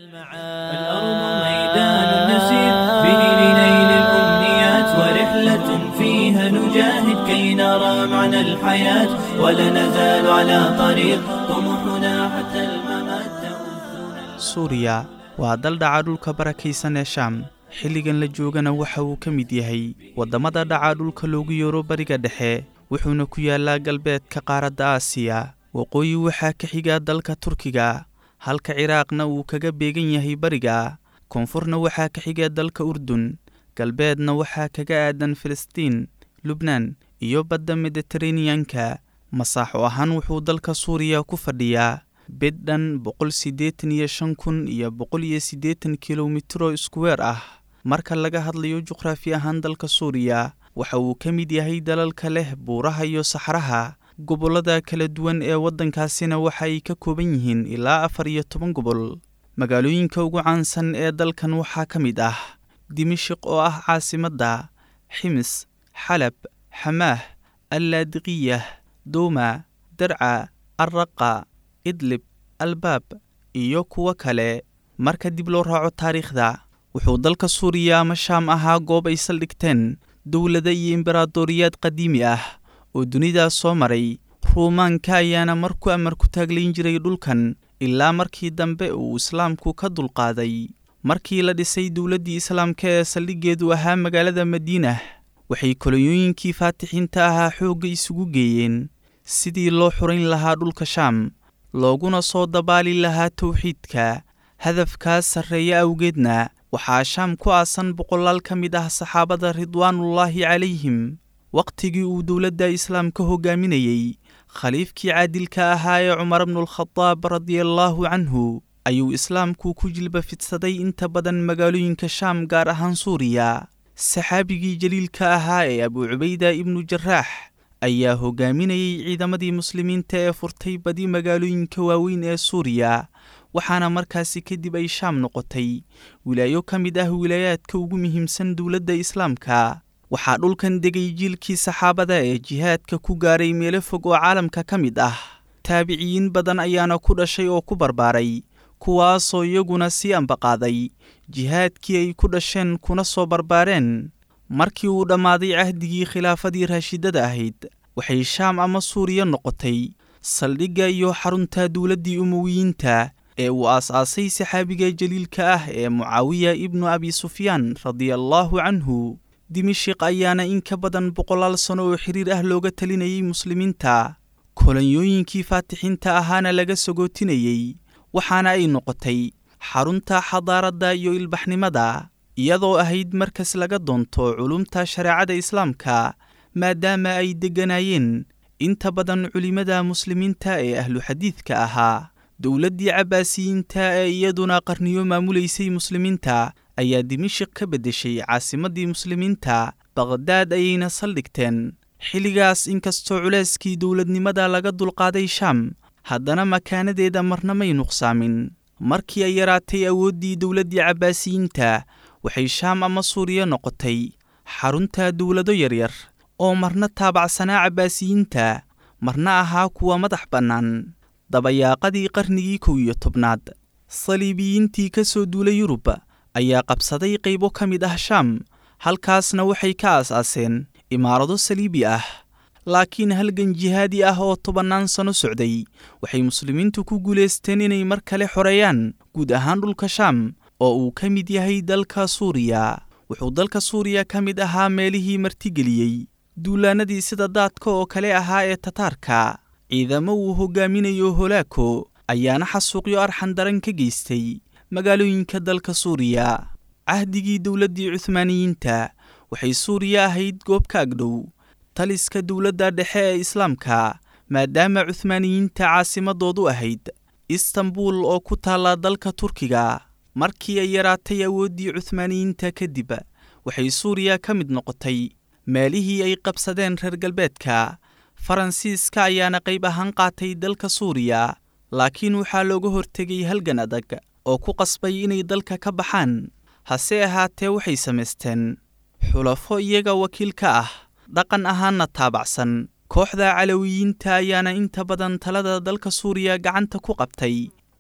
الأرض ميدان نسير به لنيل الأمنيات ورحلة فيها نجاهد كي نرى معنى الحياة ولا نزال على طريق طموحنا حتى الممات تؤذنا suuriya waa dal dhaca dhulka barakaysan ee shaam xilligan la joogana waxa uu ka mid yahay waddamada dhaca dhulka loogu yeero bariga dhexe wuxuuna ku yaallaa galbeedka qaaradda aasiya waqooyi waxaa ka xiga dalka turkiga halka ciraaqna uu kaga beegan yahay bariga koonfurna waxaa ka xiga dalka urdun galbeedna waxaa kaga aadan filistiin lubnaan iyo badda mediteraneanka masaaxo ahaan wuxuu dalka suuriya ku fadhiyaa beddhan boqol siddeetan iyo shan kun iyo boqol iyo siddeetan kilomitro iskuweer ah marka laga hadlayo juqraafi ahaan dalka suuriya waxa uu ka mid yahay dalalka leh buuraha iyo saxraha gobollada kala duwan ee waddankaasina waxa ay ka kooban yihiin ilaa afar iyo toban gobol magaalooyinka ugu caansan ee dalkan waxaa ka mid ah dimashiq oo ah caasimadda ximis xalab xamaah allaadiqiyah dowma darca arraqa idlib albaab iyo kuwo kale marka dib loo raaco taariikhda wuxuu dalka suuriya ama shaam ahaa goob ay saldhigteen dowlada iyo imberaadoriyaad qadiimi ah oo dunidaas soo maray ruumaanka ayaana mar ku amar ku taaglayn jiray dhulkan ilaa markii dambe uu islaamku ka dulqaaday markii la dhisay dowladdii islaamka ee saldhiggeedu ahaa magaalada madiinah waxay kolonyooyinkii faatixiinta ahaa xoogga isugu geeyeen sidii loo xurayn lahaa dhulka shaam looguna soo dabaali lahaa towxiidka hadafkaas sarreeya awgeedna waxaa shaam ku aasan boqolaal ka mid ah saxaabada ridwaanullaahi calayhim wakhtigii uu dowladda islaamka hogaaminayey khaliifkii caadilka ahaa ee cumar bnulkhadaab radiallaahu canhu ayuu islaamku ku jilba fidsaday inta badan magaalooyinka shaam gaar ahaan suuriya saxaabigii jaliilka ahaa ee abuu cubayda ibnu jaraax ayaa hogaaminayey ciidamadii muslimiinta ee furtay badi magaalooyinka waaweyn ee suuriya waxaana markaasi kadib ay shaam noqotay wilaayo ka mid ah wilaayaadka ugu muhiimsan dowladda islaamka waxaa dhulkan degay jiilkii saxaabada ee jihaadka ku gaaray meelo fog oo caalamka ka mid ah taabiciyiin badan ayaana ku dhashay oo ku barbaaray kuwaasoo iyaguna sii ambaqaaday jihaadkii ay ku dhasheen kuna soo barbaareen markii uu dhammaaday cahdigii khilaafadii raashidada ahayd waxay shaam ama suuriya noqotay saldhigga iyo xarunta dowladdii umowiyiinta ee uu aas-aasay saxaabiga jaliilka ah ee mucaawiya ibnu abi sufyaan radiallaahu canhu dimashiq ayaana in ka badan boqolaal sano oo xiriir ah looga talinayay muslimiinta kolonyooyinkii faatixiinta ahaana laga sagootinayey waxaana ay noqotay xarunta xadaaradda iyo ilbaxnimada iyadoo ahayd markas laga doonto culumta shareecada islaamka maadaama ay degganaayeen inta badan culimmada muslimiinta ee ahlu xadiidka ahaa dowladdii cabbaasiyiinta ee iyaduna qarniyo maamulaysay muslimiinta ayaa dimashiq ka beddeshay caasimaddii muslimiinta baqhdaad ayayna saldhigteen xilligaas inkastoo culeyskii dowladnimada laga dulqaaday shaam haddana makaanadeeda marna may nuqsaamin markii ay yaraatay awooddii dowladdii cabbaasiyiinta waxay shaam ama suuriya noqotay xarunta dowlado yaryar oo marna taabacsanaa cabbaasiyiinta marna ahaa kuwa madax bannaan dabayaaqadii qarnigii kow iyo tobnaad saliibiyiintii ka soo duulay yurub ayaa qabsaday qaybo ka mid ah shaam halkaasna waxay ka aas-aaseen imaarado saliibi ah laakiin halgan jihaadi ah oo tobannaan sano socday waxay muslimiintu ku guulaysteen inay mar kale xoreeyaan guud ahaan dhulka shaam oo uu ka mid yahay dalka suuriya wuxuu dalka suuriya ka mid ahaa meelihii martigeliyey duulaanadii sida daadka oo kale ahaa ee tataarka ciidamo uu hogaaminayo holaako ayaana xasuuqyo arxan daran ka geystay magaalooyinka dalka suuriya cahdigii dowladdii cuhmaaniyiinta waxay suuriya ahayd goob ka agdhow taliska dowladda dhexe ee islaamka maadaama cuhmaaniyiinta caasimadoodu ahayd istanbul oo ku taalla dalka turkiga markii ay yaraatay awooddii cuhmaaniyiinta kadib waxay suuriya ka mid noqotay meelihii ay qabsadeen reer galbeedka faransiiska ayaana qayb ahaan qaatay dalka suuriya laakiin waxaa looga hortegay halgan adag oo ku qasbay inay dalka ka baxaan hase ahaatee waxay samaysteen xulafo iyaga wakiil ka ah dhaqan ahaanna taabacsan kooxda calawiyiinta ayaana inta badan talada dalka suuriya gacanta ku qabtay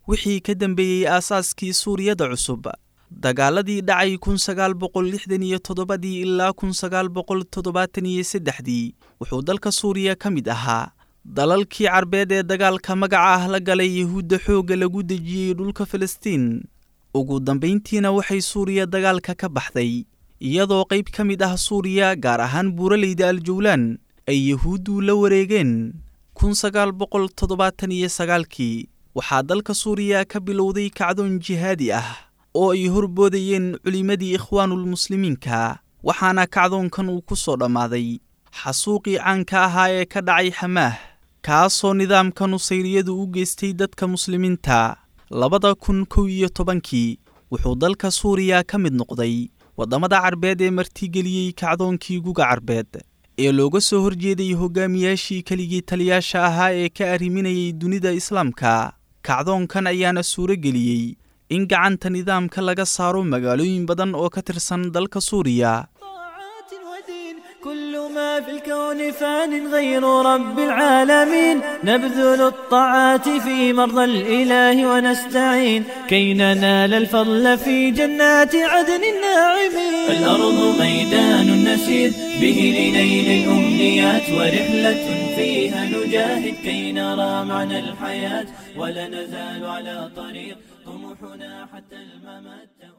wixii ka dambeeyey aasaaskii suuriyada cusub dagaaladii dhacay kun sagaal boqol lixdan iyo toddobadii ilaa kun sagaal boqol toddobaatan iyo saddexdii wuxuu dalka suuriya ka mid ahaa dalalkii carbeed ee dagaalka magaca ah la galay yuhuudda xoogga lagu dejiyey dhulka filistiin ugu dambayntiina waxay suuriya dagaalka ka baxday iyadoo qayb ka mid ah suuriya gaar ahaan buuraleyda aljawlaan ay yuhuuddu la wareegeen kun sagaal boqol toddobaatan iyo sagaalkii waxaa dalka suuriya ka bilowday kacdoon jihaadi ah oo ay horboodayeen culimmadii ikhwaanulmuslimiinka waxaana kacdoonkan uu ku soo dhammaaday xasuuqii caanka ahaa ee ka dhacay xamaah kaasoo nidaamka nusayriyadu u geystay dadka muslimiinta labada kun kow iyo tobankii wuxuu dalka suuriya ka mid noqday waddamada carbeed ee martigeliyey kacdoonkii guga carbeed ee looga soo horjeeday hogaamiyaashii keligii taliyaasha ahaa ee ka arriminayay dunida islaamka kacdoonkan ayaana suuro geliyey in gacanta nidaamka laga saaro magaalooyin badan oo ka tirsan dalka suuriya طاعات ودين كل ما في الكون فان غير رب العالمين نبذل الطاعات في مرضى الإله ونستعين كي ننال الفضل في جنات عدن الناعمين الأرض ميدان نسير به لنيل الأمنيات ورحلة فيها نجاهد كي نرى معنى الحياة ولا نزال على طريق طموحنا حتى الممات